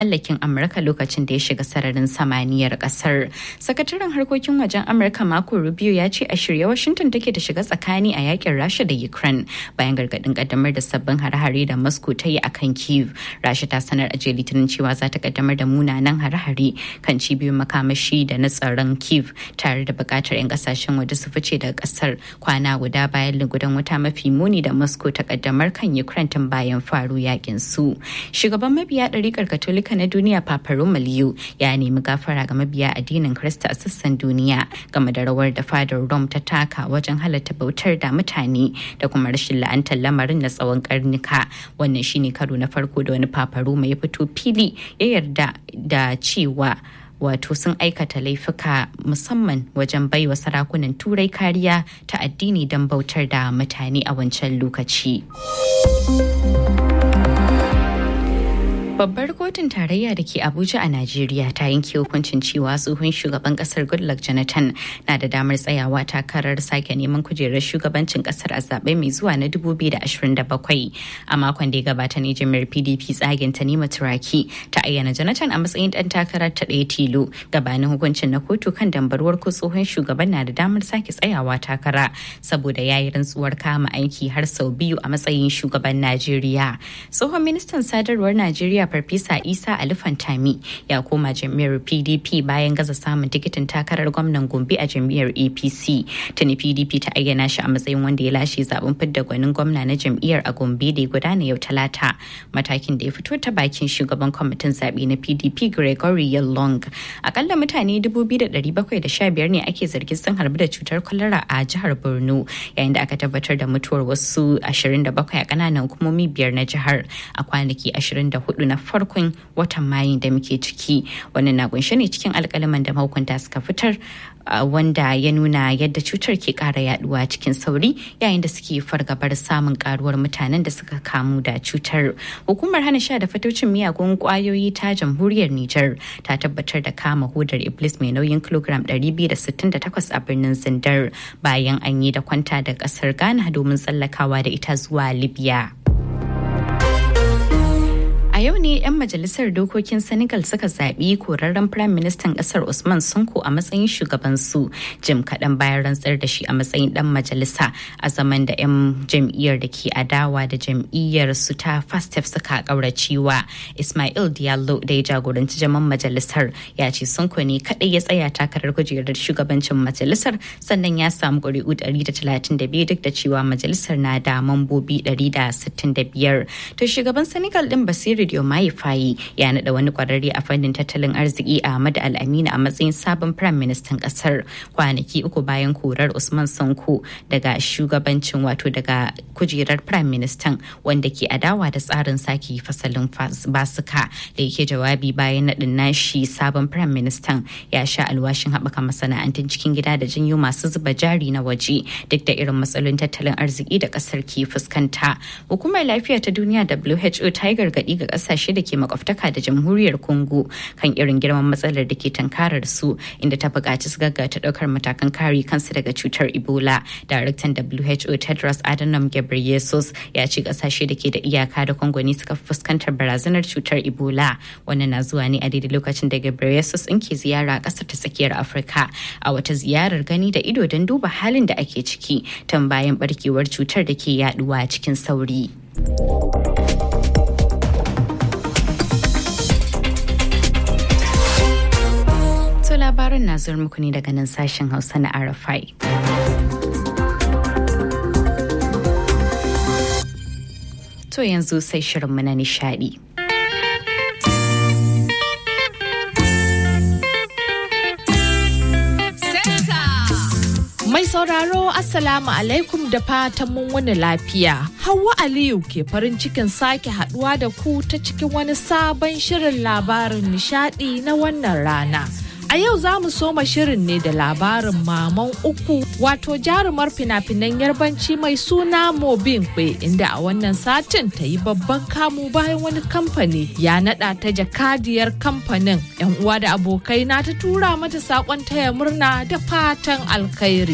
mallakin Amurka lokacin da ya shiga sararin samaniyar kasar. Sakataren harkokin wajen Amurka Marco Rubio ya ce a shirye Washington take ta shiga tsakani a yakin Rasha da Ukraine bayan gargadin kaddamar da sabbin hare-hare da Moscow ta yi a kan Kiev. Rasha ta sanar a jiya Litinin cewa za ta kaddamar da munanan hare-hare kan cibiyoyin makamashi da na tsaron Kiev tare da bukatar 'yan kasashen waje su fice daga kasar kwana guda bayan lugudan wuta mafi muni da Moscow ta kaddamar kan Ukraine tun bayan faru yakin su. Shugaban mabiya ɗarikar Katolika na duniya Papa Romaliyo ya nemi gafara ga mabiya addinin Kirista a sassan duniya game da rawar da fadar Rome ta taka wajen halatta bautar da mutane da kuma rashin la'antar lamarin na tsawon karnuka. Wannan shine karo na farko da wani Papa Roma ya fito fili ya yarda da cewa wato sun aikata laifuka musamman wajen baiwa sarakunan turai kariya ta addini don bautar da mutane a wancan lokaci. Babbar kotun tarayya da ke Abuja a Najeriya ta yanke hukuncin cewa tsohon shugaban kasar Goodluck Jonathan na da damar tsayawa takarar sake neman kujerar shugabancin kasar a zaɓe mai zuwa na 2027. A makon da ya gabata ne jami'ar PDP tsagen ta nema turaki ta ayyana Jonathan a matsayin ɗan takarar ta ɗaya tilo gabanin hukuncin na kotu kan dambarwar ko tsohon shugaban na da damar sake tsayawa takara saboda ya yi rantsuwar kama aiki har sau biyu a matsayin shugaban Najeriya. Tsohon ministan sadarwar Najeriya Farfesa Isa Ali Fantami ya koma jam'iyyar PDP bayan gaza samun tikitin takarar gwamnan Gombe a jam'iyyar APC. Tuni PDP ta ayyana shi a matsayin wanda ya lashe zaben fidda gwanin gwamna na jam'iyyar a Gombe da ya gudana yau Talata. Matakin da ya fito ta bakin shugaban kwamitin zaɓe na PDP Gregory Yalong. Akalla mutane 2,715 ne ake zargin sun harbi da cutar kwalara a jihar Borno yayin da aka tabbatar da mutuwar wasu 27 a ƙananan hukumomi biyar na jihar a kwanaki 24 na farkon watan mayun da muke ciki wannan na kunshe ne cikin alkalaman da mahukunta suka fitar wanda ya nuna yadda cutar ke kara yaduwa cikin sauri yayin da suke fargabar samun karuwar mutanen da suka kamu da cutar hukumar hana sha da fatocin miyagun kwayoyi ta jamhuriyar niger ta tabbatar da kama hudar iblis mai nauyin kilogram 268 a birnin zindar bayan an yi da kwanta da kasar ghana domin tsallakawa da ita zuwa libya yau ne 'yan majalisar dokokin Senegal suka zaɓi korarren Firayim Ministan ƙasar Usman Sonko a matsayin shugabansu jim kaɗan bayan rantsar da shi a matsayin ɗan majalisa a zaman da 'yan jam'iyyar da ke adawa da jam'iyyar su ta Fastef suka ƙauracewa. Ismail Diallo da ya jagoranci jaman majalisar ya ce Sonko ne kaɗai ya tsaya takarar kujerar shugabancin majalisar sannan ya samu ƙuri'u 132 duk da cewa majalisar na da mambobi 165. To shugaban Senegal ɗin Basiru Diomaye Faye ya naɗa wani kwararre a fannin tattalin arziki Ahmad Al-Amin a matsayin sabon Prime Minister kasar kwanaki uku bayan korar Usman Sanko daga shugabancin wato daga kujerar Prime Minister wanda ke adawa da tsarin sake fasalin basuka da yake jawabi bayan naɗin nashi sabon Prime Minister ya sha alwashin haɓaka masana'antun cikin gida da janyo masu zuba jari na waje duk da irin matsalolin tattalin arziki da kasar ke fuskanta. Hukumar lafiya ta duniya WHO ta yi gargaɗi ga kasashe da ke makwabtaka da jamhuriyar congo kan irin girman matsalar da ke tankarar su inda ta buƙaci su gaggata ɗaukar matakan kare kansu daga cutar ebola daraktan who tedros adhanom ghebreyesus ya ce kasashe da ke da iyaka da congo ne suka fuskantar barazanar cutar ebola wannan na zuwa ne a daidai lokacin da ghebreyesus in ke ziyara a ƙasar ta tsakiyar afirka a wata ziyarar gani da ido don duba halin da ake ciki tun bayan barkewar cutar da ke yaduwa cikin sauri. To labarin na zuwa muku ne daga nan sashen Hausa na Arafai. To yanzu sai shirinmu na nishadi. Mai sauraro Assalamu alaikum da fatan mun wani lafiya. Hauwa Aliyu ke farin cikin sake haduwa da ku ta cikin wani sabon shirin labarin nishadi na wannan rana. A yau za mu soma shirin ne da labarin maman uku wato jarumar fina-finan yarbanci mai suna Mobin Kwe inda a wannan satin ta yi babban kamu bayan wani kamfani ya nada ta jakadiyar kamfanin. 'Yan uwa da abokai na ta tura mata sakon taya murna da fatan alkhairi.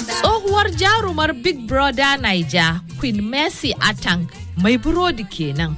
Tsohuwar jarumar Big Brother Niger Queen Mercy Atang mai burodi kenan